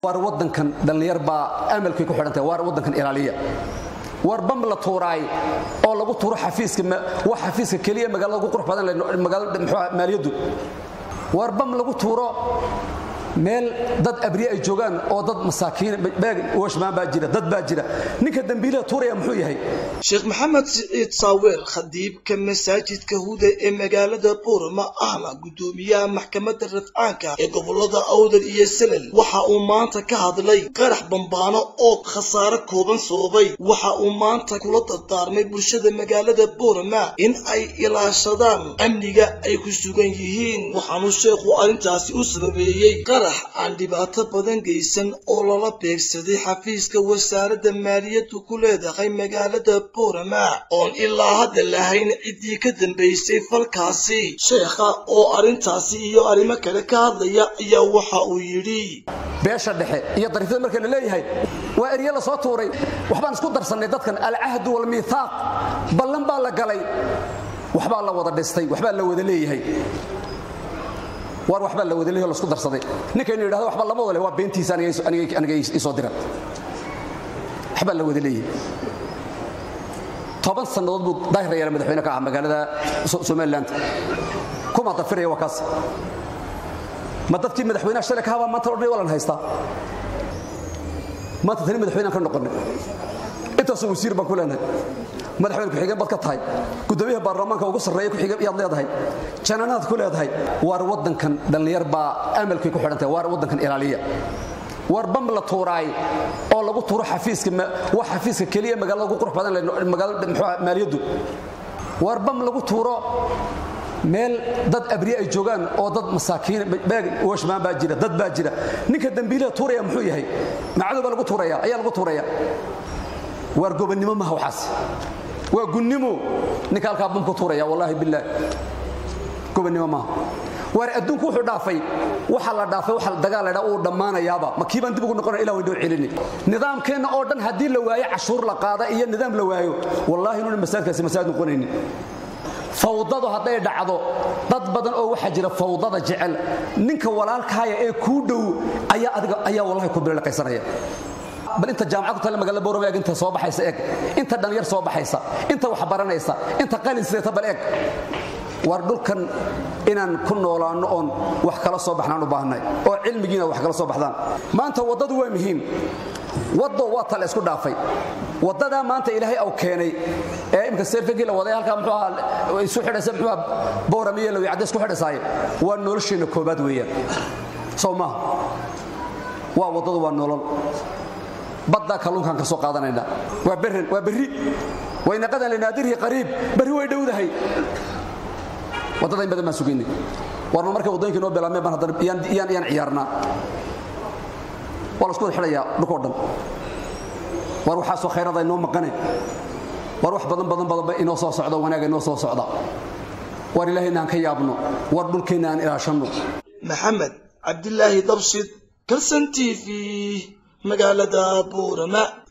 war wadankan dhallinyar baa amalkay ku xidhantahay war wadankan ilaaliya war bam la tuuraay oo lagu tuuro xafiiska waa xafiiska keliya magaalada ugu qurux badan magaalada muxuu maaliyaddu war bam lagu tuuro meel dad abriye ay joogaan oo dad masaakiin beeg washmaan baa jira dad baa jira ninka dambiilaha tuuraya muxuu yahay sheekh maxamed siciid saaweel khadiibka masaajidka huda ee magaalada buurama ahna guddoomiyaha maxkamadda rafcaanka ee gobolada awdal iyo salal waxa uu maanta ka hadlay qarax bambaano oo khasaare kooban sababay waxa uu maanta kula dardaarmay bulshada magaalada buurama in ay ilaashadaan amniga ay ku sugan yihiin waxaanu sheekhu arrintaasi u sababeeyey aan dhibaato badan geysan oo lala beegsaday xafiiska wasaaradda maaliyaddu ku leedahay magaalada buurama oon ilaa hadda lahayn ciddii ka dambaysay falkaasi sheekha oo arrintaasi iyo arrimo kale ka hadlaya ayaa waxa uu yidhi beesha dhexe iyo dariifyada marka la leeyahay waa erye la soo tuuray waxbaan isku darsannay dadkan alcahdu walmiithaaq ballan baa la galay waxbaa la wada dhistay waxbaa la wada leeyahay war waxbaa la wadaleeyo lasku darsaday ninkaynu yidhahdo waxba lama wale waa beentiisa aniga isoo dira waxbaa la wada leeyahay toban sannadood buu daahir yaala madaxweyne ka ah magaalada somaliland kuma dafiraya waa kaas ma dadkii madaxweynaha shalay ka habaa maanta odhanay waa lan haystaa maanta tani madaxweynaan ka noqonay intaasoo wasiir baan ku leenahay madaxweyne ku-xigeen baad ka tahay gudoomiyaha baarlamaanka ugu sarreeya ku-xigeen yaad leedahay jananaad ku leedahay war wadankan dhallinyar baa amalkay ku xidhantahay war wadankan ilaaliya war bam la tuuraay oo lagu tuuro xafiiska waa xafiiska keliya magaalada ugu qurux badan magaalada muxuu maaliyaddu war bam lagu tuuro meel dad abriye ay joogaan oo dad masaakiin beeg washmaan baa jira dad baa jira ninka dambiilaha tuuraya muxuu yahay macadow baa lagu tuuraya ayaa lagu tuuraya waar gobonnimo maha waxaas waa gunnimo ninka halkaa bamku tuuraya wallaahi billaah gobonnimo maaha waar adduunku wuxuu dhaafay waxa la dhaafay waxa dagaal ladhaa uu dhammaanayaaba ma kiibaan dib ugu noqonaya ilah way dhoo celini nidaamkeenna oo dhan haddii la waayo cashuur la qaada iyo nidaam la waayo wallaahi inuuna masaajidkaasi masaajid noqonaynin fawdadu hadday dhacdo dad badan oo waxaa jira fawdada jecel ninka walaalkaaya ee kuu dhow ayaa adiga ayaa wallahi ku bilaqaysanaya bal inta jaamacad ku taalla magaalada boorama eeg inta soo baxaysa eeg inta dhalinyar soo baxaysa inta wax baranaysa inta qalin sideeta bal eeg war dhulkan inaan ku noolaanno oon wax kala soo baxnaan u baahnay oo cilmigiina wax kala soo baxdaan maanta waddadu waa muhiim waddo waa tale isku dhaafay waddadaa maanta ilaahay au keenay ee imka seerfigii la waday halkaa muxuu ahaa isu xidhaysa muxuu ahaa boorama iyo lawi cadde isku xidhaysaaye waa nolosheenna koobaad weeyaan sow maaha waa waddadu waa nolol baddaa kalluunkaan ka soo qaadanayna waa berren waa berri waynaqadan linaadirhi qariib berri way dhowdahay waddada in badan baan sugaynay warma markay waddooyinkii noo bilaabmeen baan haddana iyaan iyaan ciyaarnaa waa la isku wada xidhayaa dhulkoo dhan war waxaasoo khayrada inoo maqane war wax badan badan badanba inoo soo socda wanaaga inoo soo socda war ilaahayna aan ka yaabno war dhulkeenna aan ilaashanno maxamed cabdilaahi dabshid kalsan t v magaalada buurama